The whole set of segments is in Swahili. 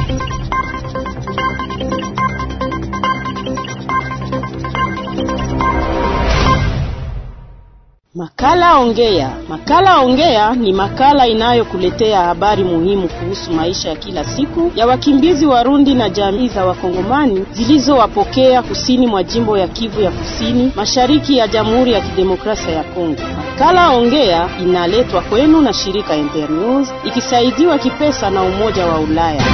Makala Ongea. Makala Ongea ni makala inayokuletea habari muhimu kuhusu maisha ya kila siku ya wakimbizi Warundi na jamii za Wakongomani zilizowapokea kusini mwa jimbo ya Kivu ya Kusini, mashariki ya Jamhuri ya Kidemokrasia ya Kongo. Makala Ongea inaletwa kwenu na shirika Internews ikisaidiwa kipesa na Umoja wa Ulaya.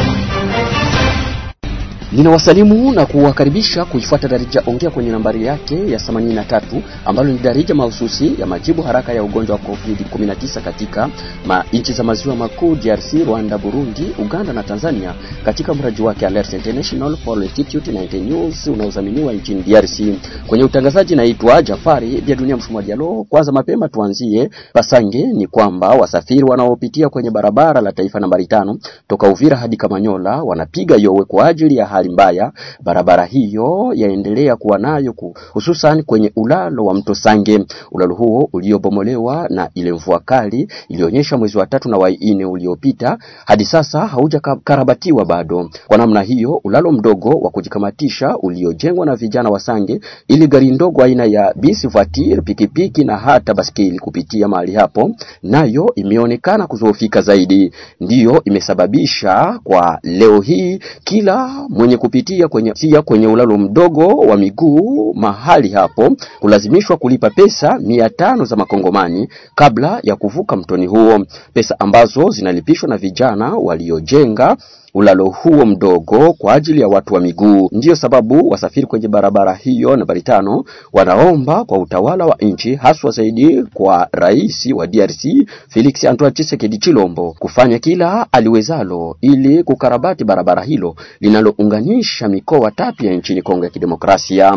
Ninawasalimu na kuwakaribisha kuifuata darija ongea kwenye nambari yake ya 83 ambalo ni darija mahususi ya majibu haraka ya ugonjwa wa COVID-19 katika ma nchi za maziwa makuu DRC, Rwanda, Burundi, Uganda na Tanzania katika mradi wake Alert International for Institute 19 News unaozaminiwa nchini DRC. Kwenye utangazaji naitwa Jafari vya dunia mfumo Dialo. Kwanza mapema tuanzie Pasange, ni kwamba wasafiri wanaopitia kwenye barabara la taifa nambari tano toka Uvira hadi Kamanyola wanapiga yowe kwa ajili ya hali mbaya barabara hiyo yaendelea kuwa nayo hususan kwenye ulalo wa mto Sange. Ulalo huo uliobomolewa na ile mvua kali ilionyesha mwezi wa tatu na wa nne uliopita hadi sasa haujakarabatiwa bado. Kwa namna hiyo, ulalo mdogo wa kujikamatisha uliojengwa na vijana wa Sange ili gari ndogo aina ya bisi voiture, pikipiki na hata baskeli kupitia mahali hapo, nayo imeonekana kuzoofika zaidi, ndiyo imesababisha kwa leo hii kila mwenye kupitia kwenye, tia kwenye ulalo mdogo wa miguu mahali hapo kulazimishwa kulipa pesa mia tano za makongomani kabla ya kuvuka mtoni huo, pesa ambazo zinalipishwa na vijana waliojenga ulalo huo mdogo kwa ajili ya watu wa miguu. Ndiyo sababu wasafiri kwenye barabara hiyo nambari tano wanaomba kwa utawala wa nchi, haswa zaidi kwa rais wa DRC Felix Antoine Tshisekedi Chilombo kufanya kila aliwezalo ili kukarabati barabara hilo linalounganisha mikoa tatu ya nchini Kongo ya Kidemokrasia.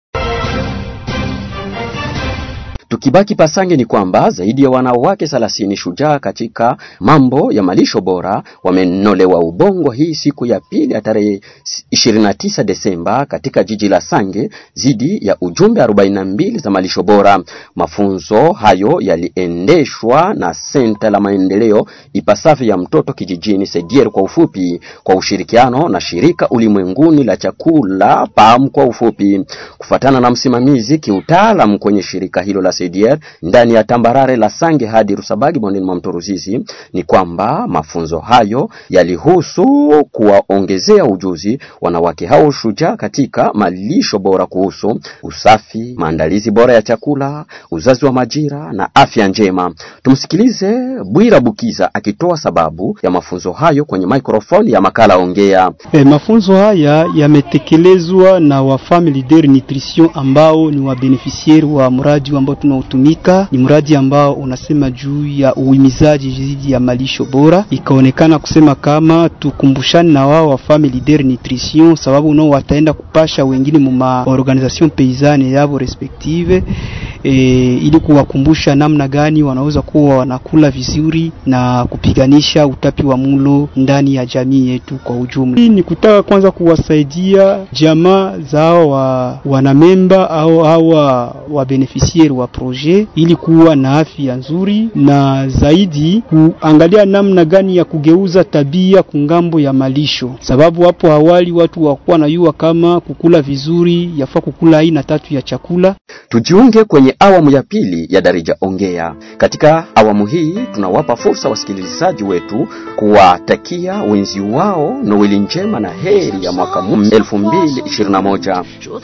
Tukibaki Pasange ni kwamba zaidi ya wanawake thelathini shujaa katika mambo ya malisho bora wamenolewa ubongo hii siku ya pili ya tarehe 29 Desemba katika jiji la Sange zidi ya ujumbe 42 za malisho bora. Mafunzo hayo yaliendeshwa na senta la maendeleo ipasavyo ya mtoto kijijini Sedier kwa ufupi, kwa ushirikiano na shirika ulimwenguni la chakula PAM kwa ufupi, kufuatana na msimamizi kiutaalamu kwenye shirika hilo la CDR ndani ya tambarare la Sange hadi Rusabagi bondeni mwa mto Ruzizi, ni kwamba mafunzo hayo yalihusu kuwaongezea ujuzi wanawake hao shujaa katika malisho bora kuhusu usafi, maandalizi bora ya chakula, uzazi wa majira na afya njema. Tumsikilize Bwira Bukiza akitoa sababu ya mafunzo hayo kwenye microphone ya makala Ongea. E, mafunzo haya yametekelezwa na wa Family Dairy Nutrition ambao ni wabenefisieri wa mradi ambao tunaotumika ni mradi ambao unasema juu ya uhimizaji dhidi ya malisho bora. Ikaonekana kusema kama tukumbushane na wao wa Family Dairy Nutrition, sababu nao wataenda kupasha wengine muma organisation paysanne yabo respective e, ili kuwakumbusha namna gani wanaweza kuwa wanakula vizuri na kupiganisha utapi wa mulo ndani ya jamii yetu kwa ujumla. Hii ni kutaka kwanza kuwasaidia jamaa zao wa wanamemba au hawa wa beneficiari wa projet ili kuwa na afya nzuri na zaidi kuangalia namna gani ya kugeuza tabia kungambo ya malisho, sababu hapo awali watu wakuwa najua kama kukula vizuri yafaa kukula aina tatu ya chakula. Tujiunge kwenye awamu ya pili ya Darija Ongea. Katika awamu hii tunawapa fursa wasikilizaji wetu kuwatakia wenzi wao Noeli njema na heri ya mwaka 2021.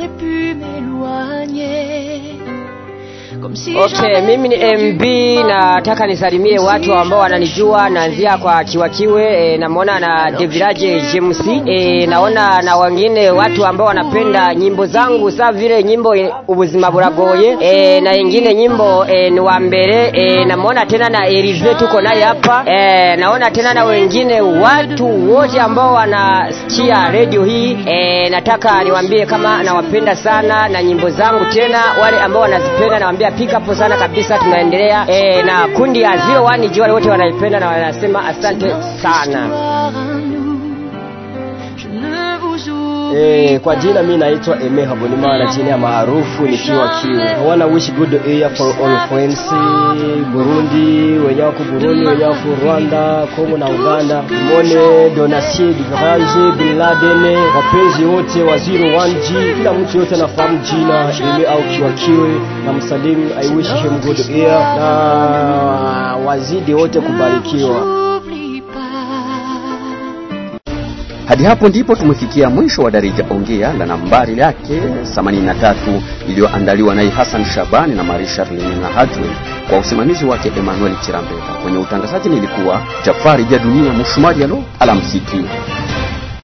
Okay, mimi ni MB nataka nisalimie watu ambao wananijua, naanzia kwa Chiwachiwe e, namwona na Devirage James e, naona na wengine watu ambao wanapenda nyimbo zangu saa vile nyimbo e, ubuzima buragoye e, na ingine nyimbo e, ni wa mbele e, namwona tena na Elize tuko naye hapa e, naona tena na wengine watu wote ambao wanasikia radio hii e, nataka niwaambie kama nawapenda sana na nyimbo zangu, tena wale ambao wanazipenda nawaambia pick up sana kabisa, tunaendelea e, na kundi ya 01 jua wote wanaipenda na wanasema asante sana. E, E, kwa jina mi naitwa Eme Habonimana, jina ya maarufu nikiwa Kiwe. I wanna wish good year for all friends Burundi, wenye wako Burundi, wenye wako Rwanda, Kongo na Uganda. Mone Donatien Duvraje, Bin Laden, wapenzi wote wa 01G, kila mtu yote anafahamu jina Eme au Kiwa Kiwe na msalimu. I wish him good year na wazidi wote kubarikiwa. Hadi hapo ndipo tumefikia mwisho wa Darija Ongea la nambari yake 83 iliyoandaliwa naye Hassan Shabani na Marie Charlene na Hadwin kwa usimamizi wake Emmanuel Chirambeta. Kwenye utangazaji nilikuwa Jafari ja Dunia Mshumaji. Alo, alamsiki.